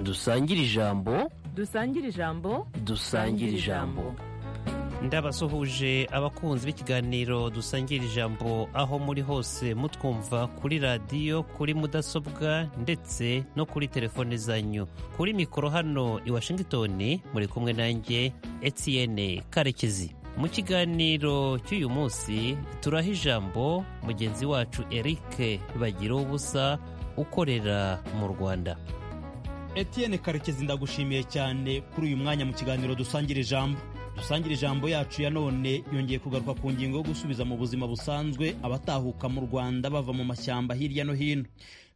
dusangire ijambo dusangire ijambo dusangire ijambo ndabasuhuje abakunzi b'ikiganiro dusangira ijambo aho muri hose mutwumva kuri radiyo kuri mudasobwa ndetse no kuri telefone zanyu kuri mikoro hano i washington muri kumwe nanjye etienne karekezi mu kiganiro cy'uyu munsi turaha ijambo mugenzi wacu eric bagira ubusa ukorera mu rwanda Etienne karekezi ndagushimiye cyane kuri uyu mwanya mu kiganiro dusangira ijambo dusangira ijambo yacu ya none yongeye kugaruka ku ngingo yo gusubiza mu buzima busanzwe abatahuka mu rwanda bava mu mashyamba hirya no hino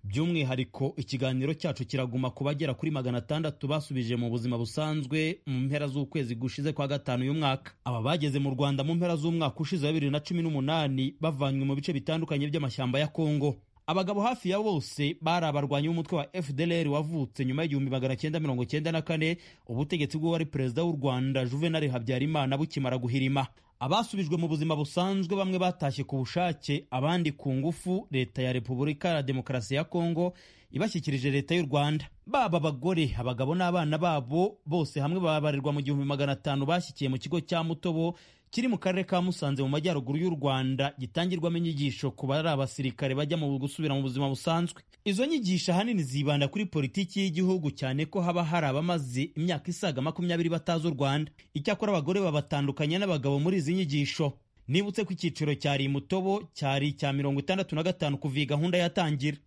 by'umwihariko ikiganiro cyacu kiraguma ku bagera kuri magana atandatu basubije mu buzima busanzwe mu mpera z'ukwezi gushize kwa gatanu uyu mwaka aba bageze mu rwanda mu mpera z'umwaka ushize wa bibiri na cumi n'umunani bavanywe mu bice bitandukanye by'amashyamba ya kongo abagabo hafi ya bose bari abarwanyi b'umutwe wa fdr wavutse nyuma y'igihumbi magana cyenda mirongo cyenda na kane ubutegetsi bw'uwari perezida w'u rwanda juvenal habyarimana bukimara guhirima abasubijwe mu buzima busanzwe bamwe batashye ku bushake abandi ku ngufu leta ya repubulika ya demokarasi ya kongo ibashyikirije leta y'u rwanda baba abagore abagabo n'abana babo bose hamwe babarirwa mu gihumbi magana atanu bashyikiye mu kigo cya mutobo kiri mu karere ka musanze mu majyaruguru y'u rwanda gitangirwamo inyigisho ku bari abasirikare bajya mu gusubira mu buzima busanzwe izo nyigisho ahanini zibanda kuri politiki y'igihugu cyane ko haba hari abamaze imyaka isaga makumyabiri batazi u rwanda icyakora abagore babatandukanya n'abagabo muri izi nyigisho nibutse ko icyiciro cyari mutobo cyari icya mirongo itandatu na gatanu kuva iyi gahunda yatangira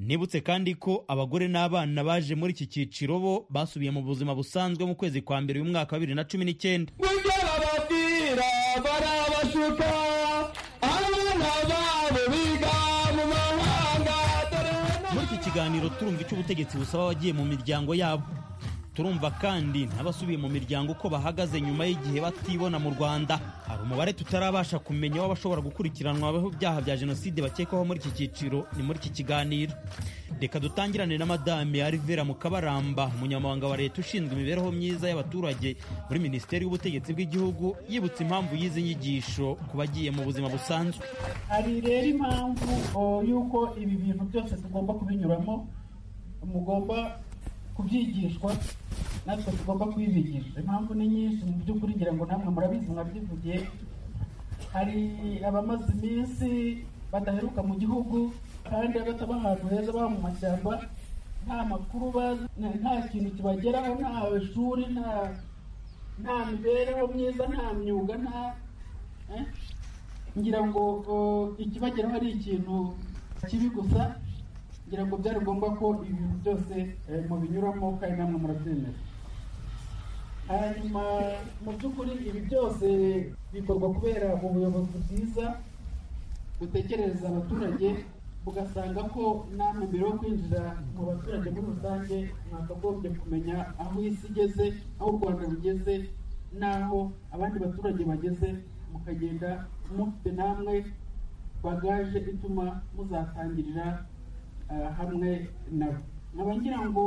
nibutse kandi ko abagore n'abana baje muri iki cyiciro bo basubiye mu buzima busanzwe mu kwezi kwa mbere y'umwaka wa bibiri na cumi n'icyenda muri iki kiganiro turumva icyo ubutegetsi busaba abagiye mu miryango yabo turumva kandi n'abasubiye mu miryango uko bahagaze nyuma y'igihe batibona mu rwanda hari umubare tutarabasha kumenya w'abashobora gukurikiranwa abaho ibyaha bya jenoside bakekwaho muri iki cyiciro ni muri iki kiganiro reka dutangirane na madame arivera mukabaramba umunyamabanga wa leta ushinzwe imibereho myiza y'abaturage muri minisiteri y'ubutegetsi bw'igihugu yibutsa impamvu y'izi nyigisho ku bagiye mu buzima busanzwe hari rero impamvu oh, y'uko ibi bintu byose tugomba kubinyuramo mugomba kubyigishwa natwe tugomba kubibigisha impamvu ni nyinshi mu by'ukuri ngira ngo namwe murabizi mwabyivugiye hari abamaze iminsi badaheruka mu gihugu kandi abataba ahantu heza baba mu mashyamba nta makuru bazi nta kintu kibageraho nta shuri nta nta mibereho myiza nta myuga nta ngira ngo ikibageraho ari ikintu kibi gusa ngira ngo byari ngombwa ko ibintu byose mubinyuramo kandi namwe murabyemera hanyuma mu by'ukuri ibi byose bikorwa kubera ubuyobozi bwiza butekereza abaturage ugasanga ko namwe mbere yo kwinjira mu baturage muri rusange mwakagombye kumenya aho isi igeze aho u rwanda rugeze n'aho abandi baturage bageze mukagenda mufite namwe bagaje ituma muzatangirira hamwe nabo nkaba ngira ngo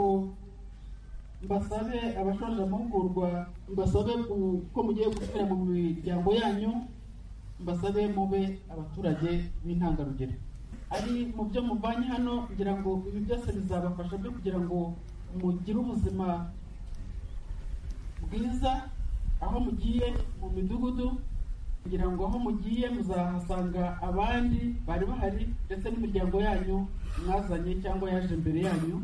mbasabe abashoje amahugurwa mbasabe ko mugiye gusubira mu miryango yanyu mbasabe mube abaturage b'intangarugero ari mu byo muvanye hano ngira ngo ibi byose bizabafasha byo kugira ngo mugire ubuzima bwiza aho mugiye mu midugudu kugira ngo aho mugiye muzahasanga abandi bari bahari ndetse n'imiryango yanyu mwazanye cyangwa yaje imbere yanyu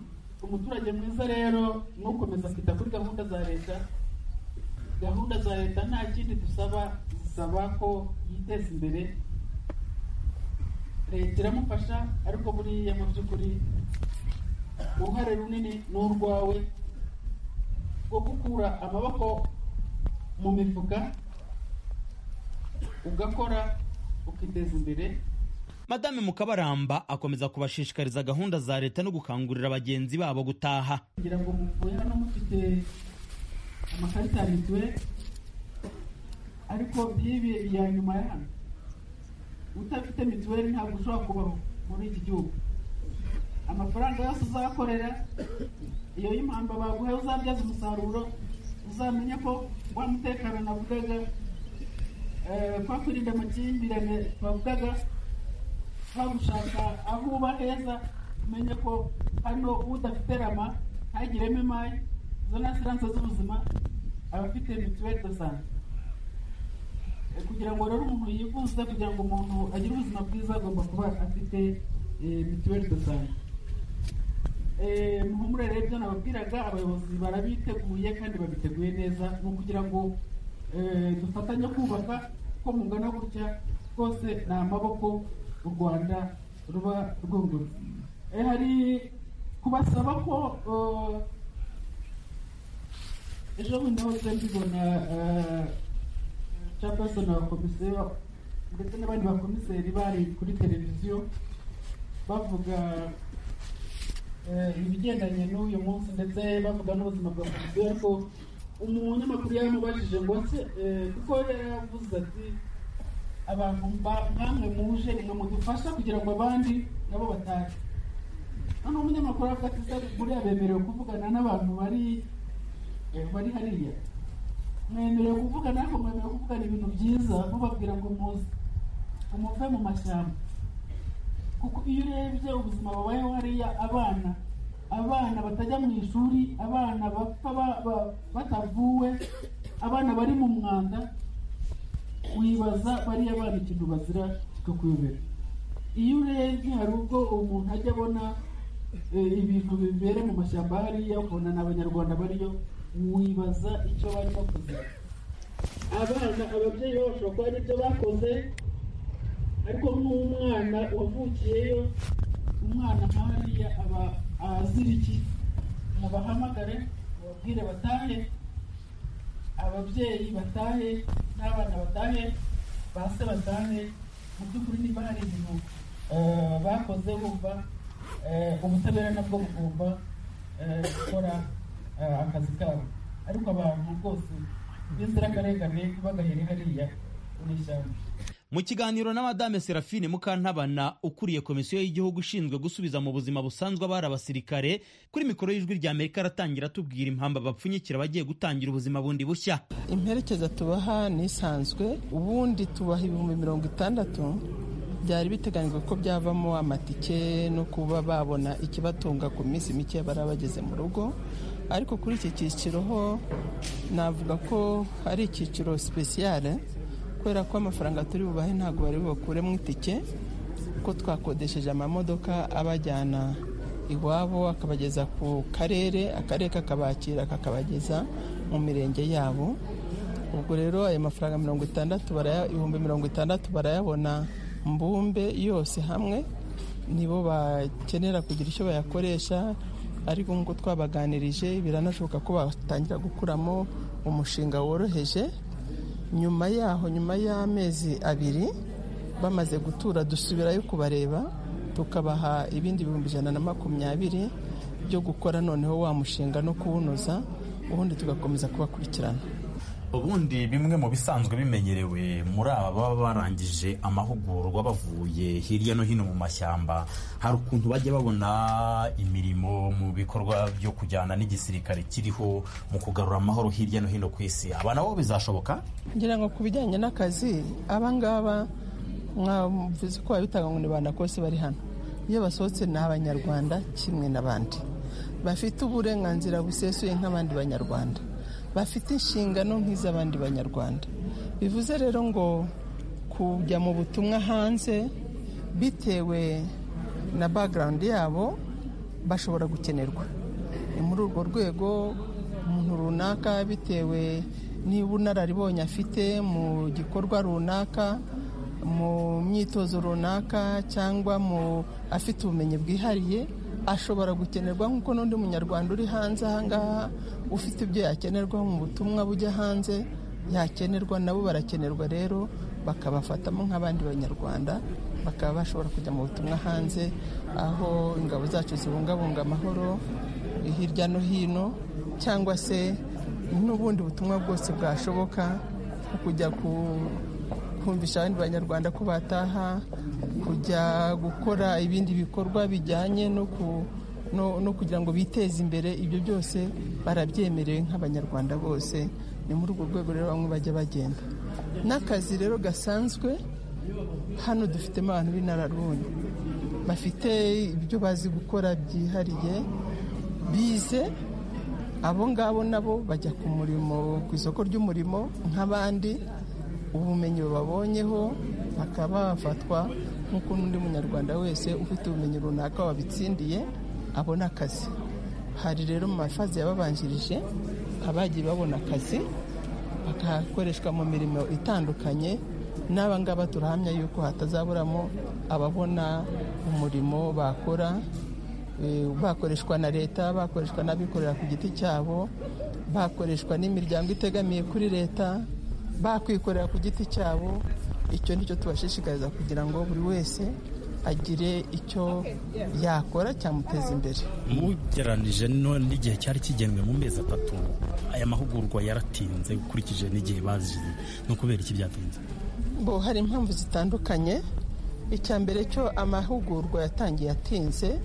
umuturage mwiza rero nukomeza kwita kuri gahunda za leta gahunda za leta nta kindi dusaba zisaba ko yiteza imbere leta iramufasha ariko buriya mu by'ukuri uruhare runini ni urwawe rwo gukura amaboko mu mifuka ugakora ukiteza imbere madame mukabaramba akomeza kubashishikariza gahunda za leta no gukangurira bagenzi babo gutaha kugira ngo muvuye hano mufite amakarita ya mituweli ariko nk'ibi ya nyuma ya hano utabifite mituweli ntabwo ushobora kubaho muri iki gihugu amafaranga yose uzakorera iyo y'impamba baguhaye uzabyaza umusaruro uzamenya ko wa mutekano navugaga kwa kwirinda amakimbirane twavugaga twagushaka aho uba heza umenye ko hano udafite rama hagiremo imari izo ni asiranse z'ubuzima abafite mituweli do sante Eh, kugira ngo rero umuntu yivuze kugira ngo umuntu agire ubuzima bwiza agomba kuba afite eh, mituweli do sante Eh, muhumure rero ibyo nababwiraga abayobozi barabiteguye kandi babiteguye neza ni ukugira ngo eh, dufatanye kubaka uko mungana gutya rwose ni amaboko u rwanda ruba rwungutse Eh, hari kubasaba ko eh, ejo bundi hose mbibona capesoni wa komisiyo ndetse n'abandi bakomiseri bari kuri televiziyo bavuga eh, ibigendanye n'uyu munsi ndetse bavuga n'ubuzima bwa komisiyo ariko umunyamakuru yaramubajije ngo se eh, kuko yaravuze ati abantu ba- namwe muje nimwe mudufasha kugira ngo abandi nabo batahe hano umunyamakuru avuga ati se buriya bemerewe kuvugana n'abantu bari eh, bari hariya mwemerewe kuvugana ariko mwemerewe kuvugana ibintu byiza mubabwira ngo muze umuve mu mashyamba kuko iyo urebye ubuzima babayeho hariya abana abana batajya mu ishuri abana bapfa ba- ba- batavuwe abana bari mu mwanda wibaza bariya bana ikintu bazira kikakuyobera iyo urebye hari ubwo umuntu ajya abona eh, ibintu bibera mu mashyamba hariya ukabona ni abanyarwanda bariyo wibaza icyo bari bakoze abana ababyeyi babo bashobora kuba ari byo bakoze ariko nk'umwana wavukiyeyo umwana nka hariya aba azira iki mubahamagare mubabwire batahe ababyeyi batahe n'abana batahe base batahe mu by'ukuri niba hari ibintu eh, bakoze bumva eh, ubutabera nabwo bugomba eh, gukora eh, akazi kabo ariko abantu rwose b'inzirakarengane bagahere hariya mu ishyamba mu kiganiro na madame serafine mukantabana ukuriye komisiyo y'igihugu ishinzwe gusubiza mu buzima busanzwe abari abasirikare kuri mikoro y'ijwi rya amerika aratangira atubwira impamba bapfunyikira abagiye gutangira ubuzima bundi bushya imperekeza tubaha n'isanzwe ubundi tubaha ibihumbi mirongo itandatu byari biteganyijwe ko byavamo amatike no kuba babona ikibatunga ku minsi mike bari bageze mu rugo ariko kuri iki cyiciro ho navuga ko ari icyiciro sipesiyare kubera ko amafaranga turi bubahe ntabwo bari bubakure mu itike ko twakodesheje amamodoka abajyana iwabo akabageza ku karere akarere kakabakira kakabageza mu mirenge yabo ubwo rero ayo mafaranga mirongo itandatu baraya- ibihumbi mirongo itandatu barayabona mbumbe yose hamwe nibo bakenera kugira icyo bayakoresha ariko nk'uko twabaganirije biranashoboka ko batangira gukuramo umushinga woroheje nyuma yaho nyuma y'amezi abiri bamaze gutura dusubirayo kubareba tukabaha ibindi bihumbi ijana na makumyabiri byo gukora noneho wa mushinga no kuwunoza ubundi tugakomeza kubakurikirana ubundi bimwe mu bisanzwe bimenyerewe muri aba baba barangije amahugurwa bavuye hirya no hino mu mashyamba hari ukuntu bajya babona imirimo mu bikorwa byo kujyana n'igisirikare kiriho mu kugarura amahoro hirya no hino ku isi aba nabo bizashoboka ngira ngo ku bijyanye n'akazi abangaba mwavuze ko babitanga ngo ni banakose bari hano iyo basohotse ni abanyarwanda kimwe n'abandi bafite uburenganzira busesuye nk'abandi banyarwanda bafite inshingano nk'iz'abandi banyarwanda bivuze rero ngo kujya mu butumwa hanze bitewe na bagarawundi yabo bashobora gukenerwa ni muri urwo rwego umuntu runaka bitewe niba unararibonye afite mu gikorwa runaka mu myitozo runaka cyangwa mu afite ubumenyi bwihariye ashobora gukenerwa nk'uko n'undi munyarwanda uri hanze aha ngaha ufite ibyo yakenerwaho mu butumwa bujya hanze yakenerwa nabo barakenerwa rero bakabafatamo nk'abandi banyarwanda bakaba bashobora kujya mu butumwa hanze aho ingabo zacu zibungabunga amahoro hirya no hino cyangwa se n'ubundi butumwa bwose bwashoboka nko kujya ku- kumvisha abandi banyarwanda ko bataha kujya gukora ibindi bikorwa bijyanye no ku- no no kugira ngo biteze imbere ibyo byose barabyemerewe nk'abanyarwanda bose ni muri urwo rwego rero bamwe bajya bagenda n'akazi rero gasanzwe hano dufitemo abantu b'inararibonye bafite ibyo bazi gukora byihariye bize abo ngabo nabo bajya ku murimo ku isoko ry'umurimo nk'abandi ubumenyi babonyeho bakaba bafatwa nk'uko n'undi munyarwanda wese ufite ubumenyi runaka wabitsindiye abona akazi hari rero mu mafazi yababanjirije abagiye babona akazi bakakoreshwa mu mirimo itandukanye n'aba ngaba turahamya yuko hatazaburamo ababona umurimo bakora eh, bakoreshwa na leta bakoreshwa n'abikorera ku giti cyabo bakoreshwa n'imiryango itegamiye kuri leta bakwikorera ku giti cyabo icyo ni cyo tubashishikariza kugira ngo buri wese agire icyo yakora cyamuteza imbere mugeranije no n'igihe cyari kigenwe mu mezi atatu aya mahugurwa yaratinze ukurikije n'igihe bazize no kubera iki byatinze bo hari impamvu zitandukanye icya mbere cyo amahugurwa yatangiye atinze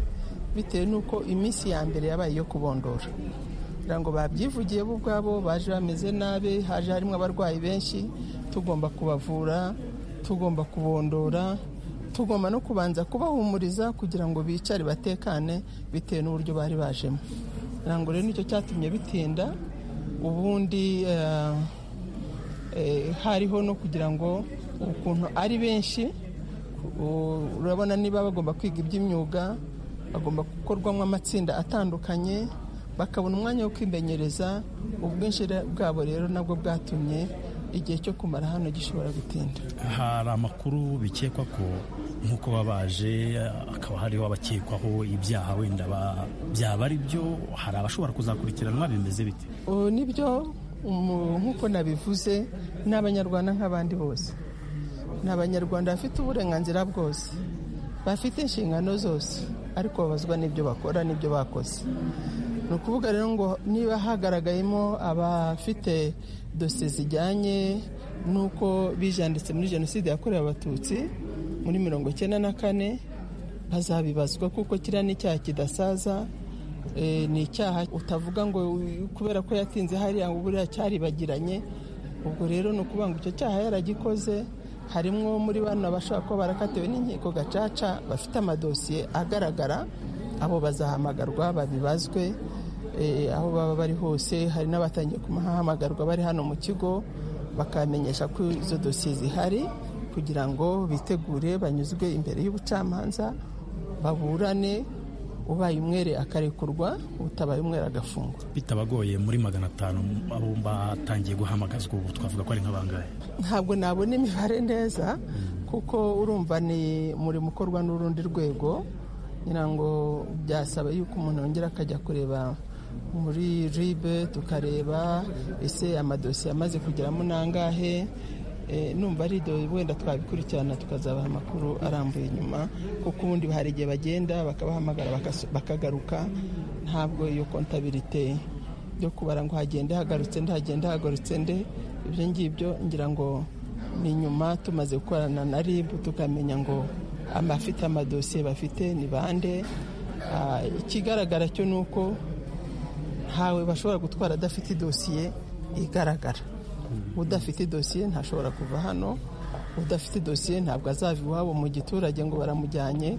bitewe n'uko iminsi ya mbere yabaye iyo kubondora kugira ngo babyivugiye bo ubwabo baje bameze nabi haje harimo abarwayi benshi tugomba kubavura tugomba kubondora tugomba no kubanza kubahumuriza kugira ngo bicare batekane bitewe n'uburyo bari bajemo kugira ngo rero nicyo cyatumye bitinda ubundi eh, eh, hariho no kugira ngo ukuntu ari benshi u- urabona niba bagomba kwiga iby'imyuga bagomba gukorwamo amatsinda atandukanye bakabona umwanya wo kwimenyereza ubwinshi re- bwabo rero nabwo bwatumye igihe cyo kumara hano gishobora gutinda hari amakuru bikekwa ko nk'uko babaje akaba hariho abakekwaho ibyaha wenda ba- byaba ari byo hari abashobora kuzakurikiranwa bimeze bite ubu nibyo umu- nk'uko nabivuze ni abanyarwanda nk'abandi bose ni abanyarwanda bafite uburenganzira bwose bafite inshingano zose ariko babazwa n'ibyo bakora n'ibyo bakoze ni ukuvuga rero ngo niba hagaragayemo abafite dosiye zijyanye n'uko bijanditse muri jenoside yakorewe abatutsi muri mirongo icyenda na kane bazabibazwa kuko kiriya ni icyaha kidasaza Eh, ni icyaha utavuga ngo u- kubera ko yatinze hariya ngo buriya cyaribagiranye ubwo rero ni ukuvuga ngo icyo cyaha yaragikoze harimo muri bano abashobora kuba barakatiwe n'inkiko gacaca bafite amadosiye agaragara abo bazahamagarwa babibazwe eh, aho baba bari hose hari n'abatangiye kumahamagarwa bari hano mu kigo bakamenyesha ko izo dosiye zihari kugira ngo bitegure banyuzwe imbere y'ubucamanza baburane ubaye umwere akarekurwa utabaye umwere agafungwa bitabagoye muri magana atanu abo batangiye guhamagazwa ubu twavuga ko ari nk'abangahe ntabwo nabona imibare neza kuko urumva ni umurimo ukorwa n'urundi rwego ngira ngo byasaba yuko umuntu yongera akajya kureba muri ribe tukareba ese amadosiye amaze kugeramo nangahe Eh, numva ari do wenda twabikurikirana tukazabaha amakuru arambuye nyuma kuko ubundi hari igihe bagenda bakabahamagara bakaso- bakagaruka ntabwo iyo kontabirite byo kubara ngo hagende hagarutse nde hagende hagarutse nde ibyo ngibyo ngira ngo ni nyuma tumaze gukorana na rib tukamenya ngo abafite amadosiye bafite ni bande Ah, ikigaragara cyo ni uko ntawe bashobora gutwara adafite idosiye igaragara udafite idosiye ntashobora kuva hano udafite idosiye ntabwo azava iwabo mu giturage ngo baramujyanye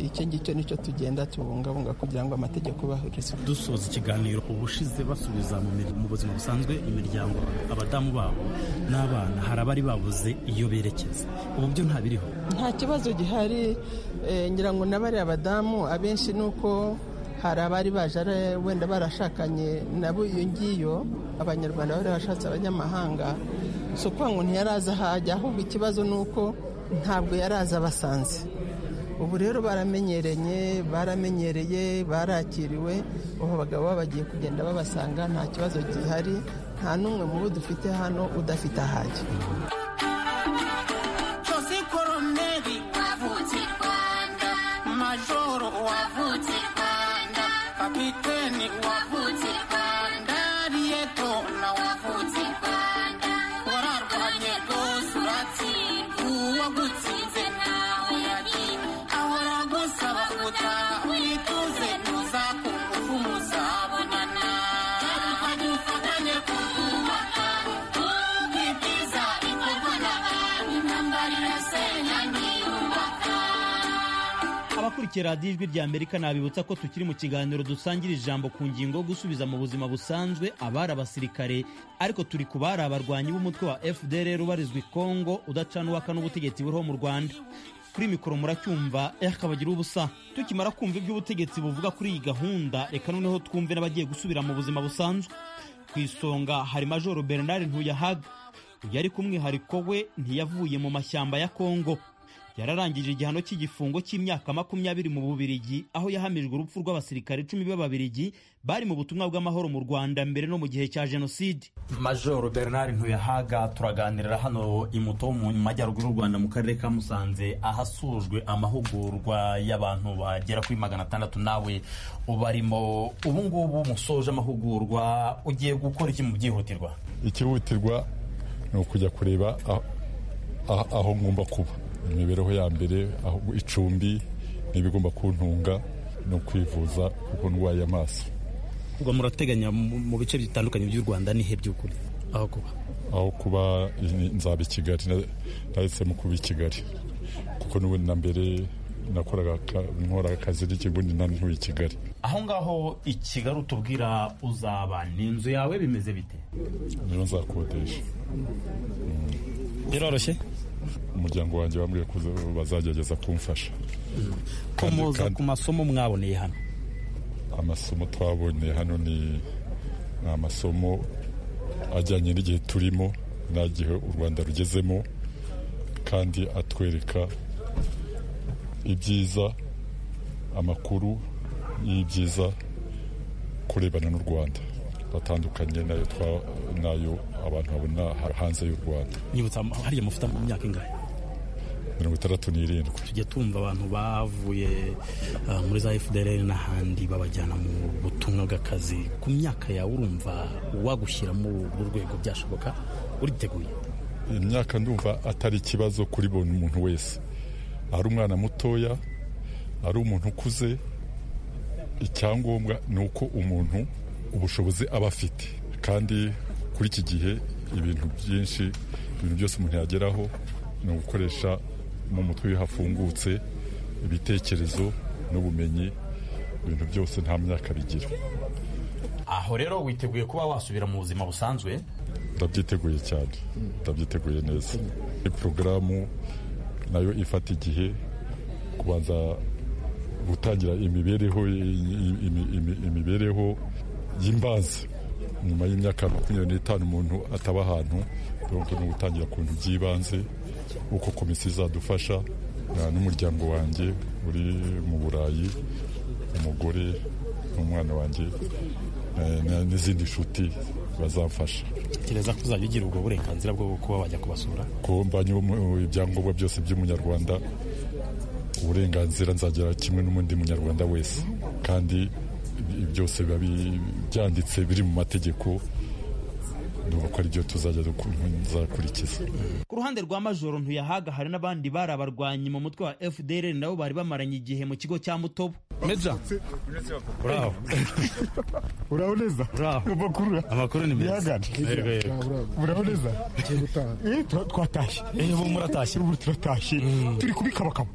icyo ngicyo nicyo tugenda tubungabunga kugira ngo amategeko yubahirizwe dusoza ikiganiro ubushize basubiza mu mir- mu buzima busanzwe imiryango abadamu babo n'abana hari abari babuze iyo berekeza ubu byo ntabiriho nta kibazo gihari eh, ngira ngo n'abari abadamu abenshi ni uko hari abari baje ari- wenda barashakanye nabo iyo ngiyo abanyarwanda bari bashatse abanyamahanga si ukuvuga ngo ntiyaraza aho ajya ahubwo ikibazo ni uko ntabwo yaraza abasanze ubu rero baramenyereye baramenyereye barakiriwe ubu abagabo baba bagiye kugenda babasanga nta kibazo gihari nta n'umwe mu bo dufite hano udafite ahajya Jose Koroneri wavutse Rwanda, Majoro wavutse Rwanda, Kapiteni wavutse Rwanda, Rieto na wavutse Rwanda, wararwanye rwose uratsindwa, uwagutsinze ntawe yari, ahora agusaba gutaha wituze ntuzakunguka muzabonana. Hari ubufatanye twubaka, twubitiza ibikorwa abakurikiye radiyo ijwi rya amerika nabibutsa ko tukiri mu kiganiro dusangira ijambo ku ngingo yo gusubiza mu buzima busanzwe abari abasirikare ariko turi ku bari abarwanyi b'umutwe wa fdr ubarizwa i kongo udacanubaka n'ubutegetsi buriho mu rwanda kuri mikoro muracyumva eh kabagira ubusa tukimara kumva iby'ubutegetsi buvuga kuri iyi gahunda reka noneho twumve n'abagiye gusubira mu buzima busanzwe ku isonga hari majoro bernard ntuyahaga uyu yari ku mwihariko we ntiyavuye mu mashyamba ya kongo yararangije igihano cy'igifungo cy'imyaka makumyabiri mu Bubiligi aho yahamijwe urupfu rw'abasirikare icumi b'Ababiligi bari mu butumwa bw'amahoro mu Rwanda mbere no mu gihe cya Jenoside majoro bernard ntuyahaga turaganirira hano i muto mu majyaruguru y'u rwanda mu karere ka musanze ahasojwe amahugurwa y'abantu bagera kuri magana atandatu nawe ubarimo ubu ngubu musoje amahugurwa ugiye gukora iki mu byihutirwa ikihutirwa ni ukujya kureba aho- aho- aho ngomba kuba imibereho ya mbere aho- icumbi n'ibigomba kuntunga no kwivuza kuko ndwaye amaso ubwo murateganya mu bice bitandukanye by'u Rwanda nihe by'ukuri aho kuba aho kuba i- nzaba i kigali na- nahisemo kuba i kigali kuko n'ubundi na mbere nakoraga aka- nkora akazi n'ikibundi nantuye i kigali aho ngaho i kigali utubwira uzaba ni inzu yawe bimeze bite niyo nzakodesha biroroshye umuryango wanjye bambwiye ko uza- bazagerageza kumfasha ko muza kandi- ku masomo mwaboneye hano amasomo twabonye hano ni ni amasomo ajyanye n'igihe turimo n'igihe u rwanda rugezemo kandi atwereka ibyiza amakuru y'ibyiza kurebana n'u rwanda atandukanye n'ayo twa- n'ayo abantu babona ha- hanze y'u rwanda nyibutsa hariya mufite mu myaka ingahe mirongo itandatu n'irindwi tujya tumva abantu bavuye ah, muri za FDR n'ahandi babajyana mu butumwa bw'akazi ku myaka yawe urumva wagushyira muri uru rwego byashoboka uriteguye imyaka ndumva atari ikibazo kuri buri muntu wese ari umwana mutoya ari umuntu ukuze icyangombwa ni uko umuntu ubushobozi aba afite kandi kuri iki gihe ibintu byinshi ibintu byose umuntu yageraho ni ugukoresha mu mutwe iyo hafungutse ibitekerezo n'ubumenyi ibintu byose nta myaka bigira aho rero witeguye kuba wasubira mu buzima busanzwe ndabyiteguye cyane ndabyiteguye neza iyi porogaramu nayo ifata igihe kubanza gutangira imibereho imi- imi- imi- imibereho y'imbanza nyuma y'imyaka makumyabiri n'itanu umuntu ataba ahantu ubwo ni ugutangira ku bintu by'ibanze uko komisiyo izadufasha na- n'umuryango wanjye uri mu burayi umugore n'umwana wanjye eh, na- n'izindi nshuti bazamfasha kereza ko uzajya ugira ubwo burenganzira bwo kuba wajya kubasura ko mbanye umu- ibyangombwa byose by'umunyarwanda uburenganzira nzagira kimwe n'umundi munyarwanda wese kandi ibi- byose biba bi- byanditse biri mu mategeko ndumva ko ari byo tuzajya duku- nzakurikiza ku ruhande rwa majoro ntuyahaga hari n'abandi bari abarwanyi mu mutwe wa FDR nabo bari bamaranye igihe mu kigo cya mutobo meja bravo uraoneza bravo amakuru amakuru ni yagana uraoneza Eh, tura- twatashye ubu muratashye ubu turatashye turi kubikabakaba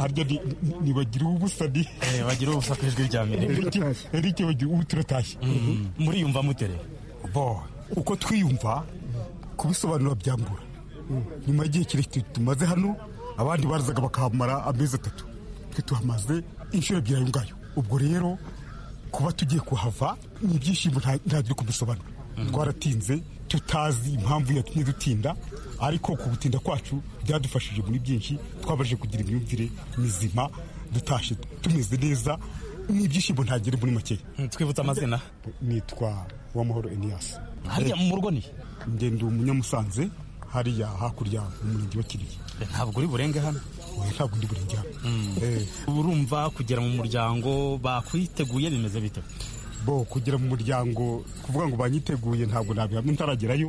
harya ni- ni- nibagira ubusa ni bagira ubusa ku ijwi rya mbere Enrique- Enrique bagira ubu turatashye muriyumva mutere bo uko twiyumva kubisobanura byambura nyuma y'igihe kirekire tumaze hano abandi barazaga bakahamara amezi atatu twe tuhamaze inshuro ebyiri ayo ngayo ubwo rero kuba tugiye kuhava ni ibyishimo nta- ntabyo kubisobanura twaratinze tutazi impamvu yatumye dutinda ariko ku gutinda kwacu byadufashije muri byinshi twabashije kugira imyumvire mizima dutashye tumeze neza ni ibyishimo ntagere muri makeya twibutse amazina nitwa uwamahoro eniyasi hariya mu rugo ni ngenda umunyamusanze hariya hakurya mu murenge wa kiriya ntabwo uri burenga hano Oya, ntabwo ndi buri njyana urumva kugera mu muryango bakwiteguye bimeze bite bo kugera mu muryango kuvuga ngo banyiteguye ntabwo nabihamya ntaragerayo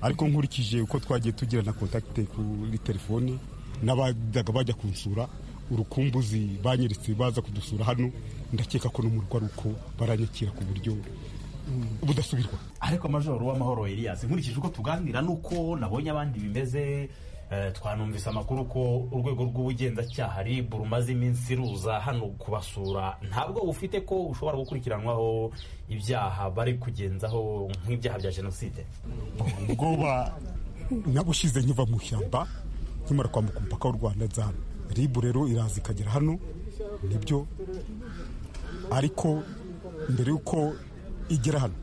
ariko nkurikije uko twagiye tugira na kontakite kuri telefone n'abajyaga bajya kunsura urukumbuzi banyeretse baza kudusura hano ndakeka ko no mu rugo ari uko baranyakira ku buryo mm, budasubirwa ariko majoro w'amahoro elias nkurikije uko tuganira nuko nabonye abandi bimeze twanumvise amakuru ko urwego rw'ubugenzacyaha RIB rumaze iminsi ruza hano kubasura ntabwo ufite ko ushobora gukurikiranwaho ibyaha bari kugenzaho nk'ibyaha bya jenoside ubwoba nabushize nkiva mu ishyamba nkimara kwambuka umupaka w'u rwanda nza hano ribu rero iraza ikagera hano nibyo ariko mbere y'uko igera hano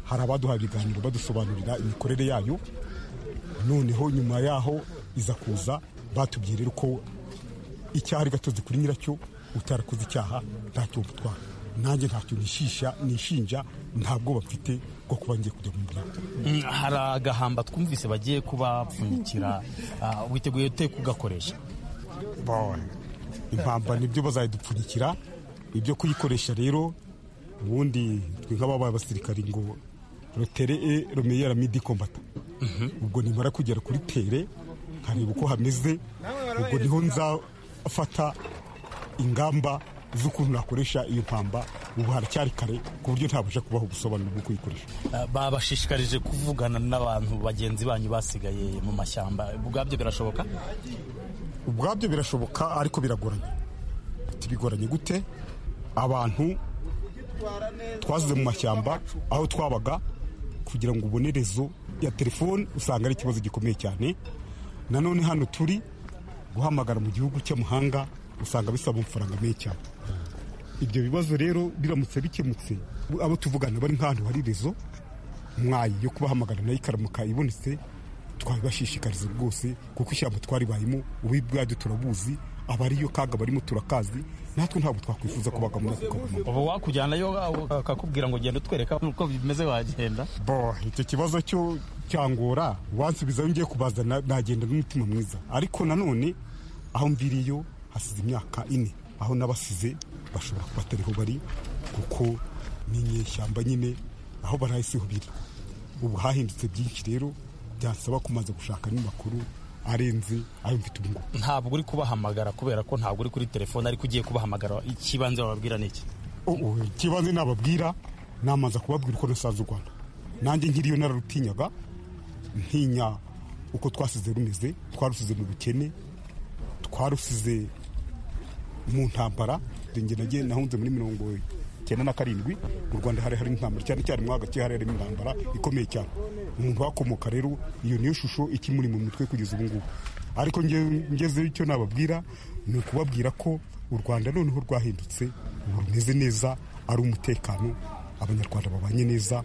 hari abaduha ibiganiro badusobanurira imikorere yayo noneho nyuma yaho iza kuza batubwiye rero ko icyaha ari gatozi kuri nyiracyo utarakoze icyaha ntacyo mutwara nanjye ntacyo nishisha nishinja nta bwoba mfite bwo kuba ngiye kujya mu muryango hari agahamba twumvise bagiye kubapfunyikira witeguye ute kugakoresha Boy. impamba nibyo bazayidupfunyikira ibyo kuyikoresha rero ubundi twe nk'ababaye abasirikari ngo rotere e romeyera midi kombata ubwo nimara kugera kuri tere nkareba uko hameze ubwo niho nzafata ingamba z'ukuntu nakoresha iyo mpamba ubu haracyari kare ku buryo ntabasha kubaho ubusobanuro bwo kuyikoresha babashishikarije kuvugana n'abantu bagenzi banyu basigaye mu mashyamba ubwabyo birashoboka ubwabyo birashoboka ariko biragoranye Ati, bigoranye gute abantu twazize mu mashyamba aho twabaga kugira ngo ubone rezo ya telefone usanga ari ikibazo gikomeye cyane nanone hano turi guhamagara mu gihugu cy'amahanga usanga bisaba amafaranga menshi cyane ibyo bibazo rero biramutse bikemutse abo tuvugana bari nk'ahantu hari rezo mwayi yo kubahamagara nayo ikaramuka ibonetse twabibashishikariza rwose kuko ishyamba twaribayemo ububi bwaryo turabuzi abariyo kaga barimo turakazi natwe ntabwo twakwifuza kubaga muri ako kagoma ubu wakujyanayo akakubwira ngo genda utwereka uko bimeze wagenda bo icyo kibazo cyo cyangora wansubizayo ngiye kubaza na- nagenda n'umutima mwiza ariko nanone aho mviriyo hasize imyaka ine aho n'abasize bashobora kuba atariho bari kuko ni inyeshyamba nyine aho barahisiho biri ubu hahindutse byinshi rero byasaba kumaze gushaka amakuru arenze ayo mfite ubu ngubu ntabwo uri kubahamagara kubera ko ntabwo uri kuri telefone ariko ugiye kubahamagara ikibanza bababwira ni iki ubu ikibanza nababwira namanza kubabwira uko nasanze u rwanda nanjye nkiriyo nararutinyaga ntinya uko twasize rumeze twarusize mu bukene twarusize mu ntambara njye nagiye nahunze muri mirongo icyenda na karindwi mu rwanda hari hari intambara cyane cyane mu hagati hari harimo intambara ikomeye cyane umuntu wakomoka rero iyo niyo shusho ikimuri mu mutwe kugeza ubu ngubu ariko nge- ngezeyo icyo nababwira ni ukubabwira ko u rwanda noneho rwahindutse ubu rumeze neza ari umutekano abanyarwanda babanye neza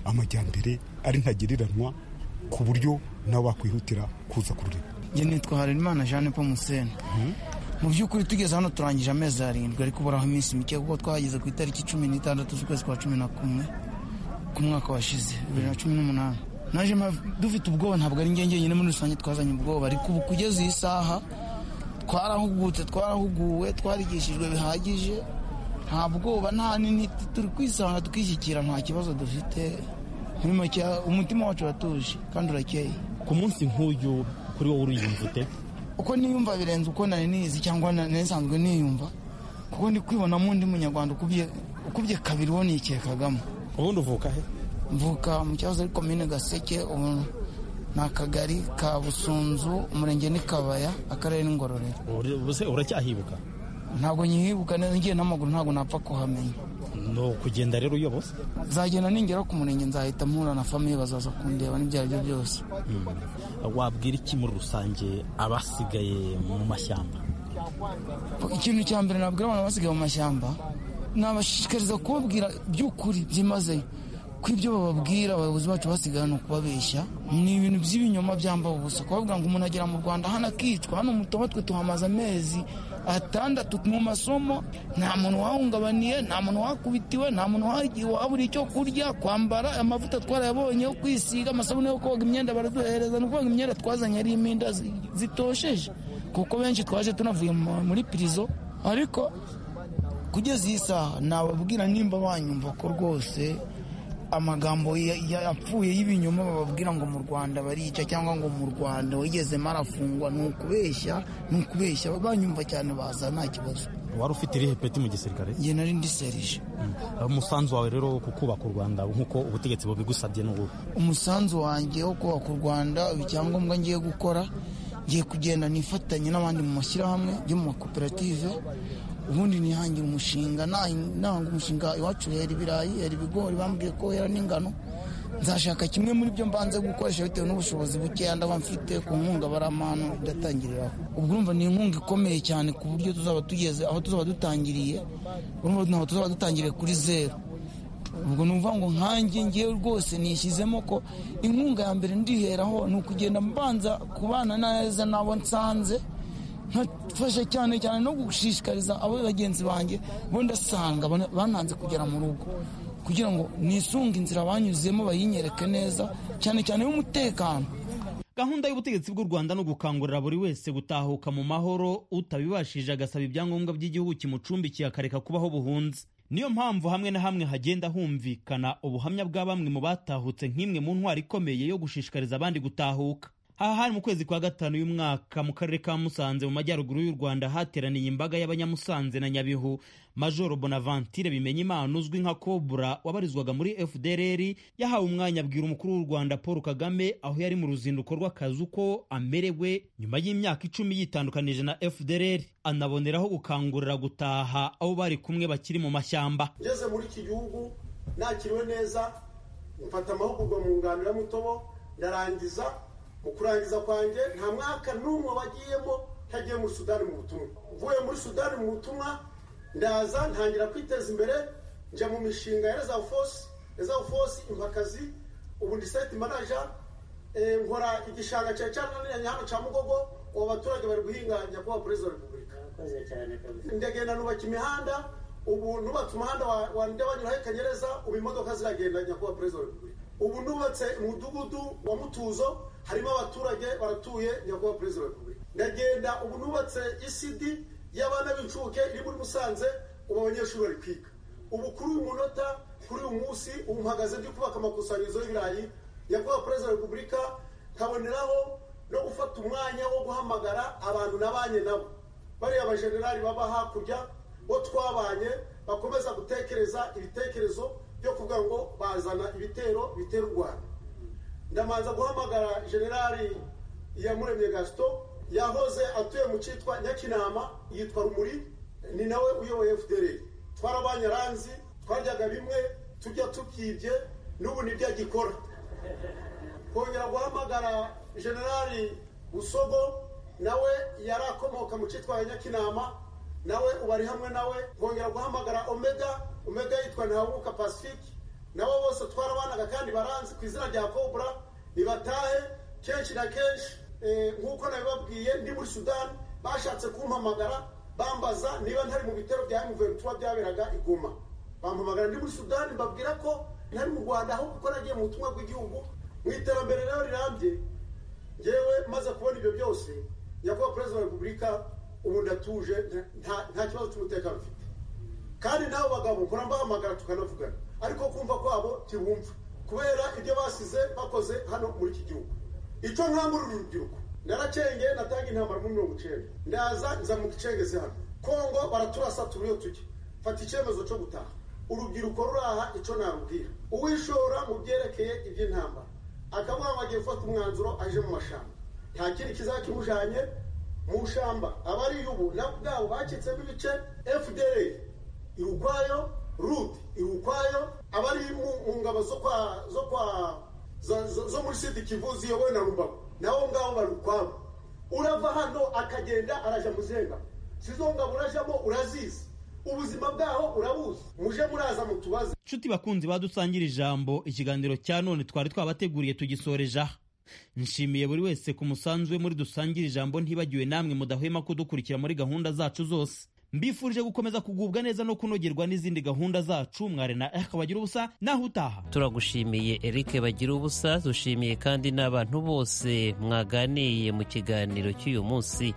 amajyambere ari ntagereranywa ku buryo nawe wakwihutira kuza kurureba njye nitwa harerimana jeanne paul museni mu by'ukuri tugeze hano turangije amezi arindwi ariko uburaho iminsi mike kuko twahageze ku itariki cumi n'itandatu z'ukwezi kwa cumi na kumwe ku mwaka washize bibiri na cumi n'umunani naje mpa- dufite ubwoba ntabwo ari njye njyenyine muri rusange twazanye ubwoba ariko ubu kugeza iyi saha twarahugutse twarahuguwe twarigishijwe bihagije nta bwoba nta n'intiti turi kwisanga tukishyikira nta kibazo dufite muri make umutima wacu uratuje kandi urakeye ku munsi nk'uyu kuri wowe uriyumva ute uko niyumva birenze uko nari nizi cyangwa na- nari nsanzwe niyumva kuko ndi kwibonamo undi munyarwanda ukubye ukubye kabiri uwo nikekagamo ubundi uvuka he mvuka mu kibazo ari komine gaseke ubu ni akagari ka busunzu umurenge ni kabaya akarere ni ngororero Uri- ubuse uracyahibuka ntabwo nyihibuka neza ngiye n'amaguru ntabwo napfa kuhamenya ni ukugenda rero uyobose nzagenda ningera ku murenge nzahita mpura na famiye bazaza kundeba n'ibyo ari byo byose wabwira iki muri rusange abasigaye mu mashyamba ikintu cya mbere nabwira abantu basigaye mu mashyamba nabashishikariza kubabwira by'ukuri byimazeyo ko ibyo bababwira abayobozi bacu basigaye hano kubabeshya ni ibintu by'ibinyoma byambaye ubusa kubabwira ngo umuntu agera mu rwanda hano akicwa hano mutoba twe tuhamaze amezi atandatu mu masomo nta muntu wahungabaniye nta muntu wakubitiwe nta muntu wagiye wabura icyo kurya kwambara amavuta twarayabonye yo kwisiga amasabune yo koga imyenda baraduhereza ni ukuvuga imyenda twazanye ari iminda zi- zitosheje kuko benshi twaje tunavuye mu- muri pirizo ariko kugeza iyi saha nababwira nimba banyumva ko rwose amagambo ya- ya- yapfuye y'ibinyoma bababwira ngo mu rwanda barica cyangwa ngo mu rwanda wigeze marafungwa ni ukubeshya ni ukubeshya banyumva cyane baza nta kibazo wari ufite irihe peti mu gisirikare njye nari ndi serije umusanzu wawe rero ku kubaka u rwanda nk'uko ubutegetsi bubigusabye n'ubu umusanzu wanjye wo kubaka u rwanda icyangombwa ngiye gukora ngiye kugenda nifatanye n'abandi mu mashyirahamwe yo mu makoperative ubundi nihangira umushinga nahi- nahanga umushinga iwacu hera ibirayi hera ibigori bambwiye ko hera n'ingano nzashaka kimwe muri byo mbanze gukoresha bitewe n'ubushobozi bukeya ndaba mfite ku nkunga baramahano idatangiriraho ubwo urumva ni inkunga ikomeye cyane ku buryo tuzaba tugeze aho tuzaba dutangiriye urumva ntabwo tuzaba dutangiriye kuri zeru ubwo ni ukuvuga ngo nkanjye ngewe rwose nishyizemo ko inkunga ya mbere ndiheraho ni ukugenda mbanza kubana neza n'abo nsanze nkafasha cyane cyane no gushishikariza abo bagenzi banjye bo ndasanga bana- bananze kugera mu rugo kugira ngo nisunge inzira banyuzemo bayinyereke neza cyane cyane y'umutekano gahunda y'ubutegetsi bw'u rwanda ni ugukangurira buri wese gutahuka mu mahoro utabibashije agasaba ibyangombwa by'igihugu kimucumbikiye akareka kubaho buhunzi niyo mpamvu hamwe na hamwe hagenda humvikana ubuhamya bwa bamwe mu batahutse nk'imwe mu ntwari ikomeye yo gushishikariza abandi gutahuka aha hari mu kwezi kwa gatanu y'umwaka mu karere ka musanze mu majyaruguru y'u rwanda hateraniye imbaga y'abanyamusanze na nyabihu majoro bonaventure bimenya imana uzwi nka kobura wabarizwaga muri fdrr yahawe umwanya abwira umukuru w'u rwanda paul kagame aho yari mu ruzinduko rw'akazi uko amerewe nyuma y'imyaka icumi yitandukanije na fdrr anaboneraho gukangurira gutaha abo bari kumwe bakiri mu mashyamba ngeze muri iki gihugu nakiriwe neza mfata amahugurwa mu nganira mutobo ndarangiza mu kurangiza kwanjye nta mwaka n'umwe wagiyemo ntagiye muri sudani mu butumwa mvuye muri sudani mu butumwa ndaza ntangira kwiteza imbere njya mu mishinga ya rezavu fosi rezavu fosi impakazi ubundi seti manaja eh, nkora igishanga cya cyananiranye hano cya mugogo ubu abaturage bari guhinga nyakubahwa perezida wa repubulika ndagenda nubaka imihanda ubu nubatse umuhanda wa- wa ndabanyuraho ikanyereza ubu imodoka ziragenda nyakubahwa perezida wa repubulika ubu nubatse umudugudu wa mutuzo harimo abaturage baratuye nyakubahwa perezida wa repubulika ndagenda ubu nubatse isidi y'abana b'incuke iri muri musanze ubu abanyeshuri bari kwiga ubu kuri uyu munota kuri uyu munsi ubu mpagaze ndi kubaka amakusanyirizo y'ibirayi nyakubahwa perezida wa repubulika nkaboneraho no gufata umwanya wo guhamagara abantu nabanye nabo bariya bajenerali baba hakurya bo twabanye bakomeza gutekereza ibitekerezo byo kuvuga ngo bazana ibitero bitera u rwanda ndamanza guhamagara generali iyamuremye gasito yahoze atuye mu cyitwa nyakinama yitwa rumuri ni nawe uyoboye fdr twarabanye ranzi twaryaga bimwe tujya tubyibye n'ubu nibyo agikora kongera guhamagara generali busogo nawe yari akomoka mu cyitwa nyakinama nawe ubu ari hamwe nawe kongera guhamagara omega omega yitwa ntahubuka pacifique nabo bose twarabanaga kandi baranzi ku izina rya cobra nibatahe kenshi na kenshi eh, nk'uko nabibabwiye ndi muri sudani bashatse kumpamagara bambaza niba ntari mu bitero bya m23 byaberaga i goma bampamagara ndi muri sudani mbabwira ko ntari mu rwanda ahubwo ko nagiye mu butumwa bw'igihugu mu iterambere rero rirambye ngewe maze kubona ibyo byose nyakubahwa perezida wa repubulika ubu ndatuje nta- nta- nta kibazo cy'umutekano mfite kandi n'abo bagabo nkora mbahamagara tukanavugana ariko kumva kwabo ntibumva kubera ibyo basize bakoze hano muri iki gihugu icyo nkangurira urubyiruko narakengeye natanga intambara muri mirongo icyenda ndaza nza mu gicengezi hano kongo baraturasa turi iyo tujya fata icyemezo cyo gutaha urubyiruko ruraha icyo narubwira uwishora mu byerekeye iby'intambara akavuga ngo agiye gufata umwanzuro aje mu mashamba nta kindi kizakimujanye mu shamba abari yubu nabo ubwabo bacitsemo ibice fdr iri ukwayo ruti iri ukwayo abari mu- mu ngabo zo kwa zo kwa zo- zo- zo muri sidi kivu ziyobowe na rubavu nabo ngabo bari ukwabo urava hano akagenda araja muzenga sizo ngabo urajamo urazizi ubuzima bwaho urabuzi muje muraza mutubaze nshuti bakunzi badusangira ijambo ikiganiro cya none twari twabateguriye tugisoreje aha nshimiye buri wese ku musanzu we muri dusangire ijambo ntibagiwe namwe mudahwema kudukurikira muri gahunda zacu zose mbifurije gukomeza kugubwa neza no kunogerwa n'izindi gahunda zacu mware na eka bagira ubusa naho utaha turagushimiye Eric bagira ubusa dushimiye kandi n'abantu bose mwaganiye mu kiganiro cy'uyu munsi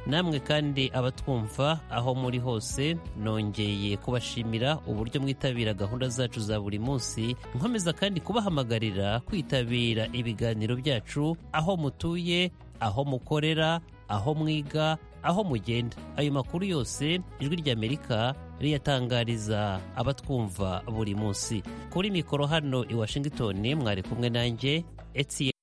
namwe kandi abatwumva aho muri hose nongeye kubashimira uburyo mwitabira gahunda zacu za buri munsi nkomeza kandi kubahamagarira kwitabira ibiganiro byacu aho mutuye aho mukorera aho mwiga aho mugenda ayo makuru yose ijwi ry'amerika riyatangariza abatwumva buri munsi kuri mikoro hano i washington mwari kumwe nanjye Etienne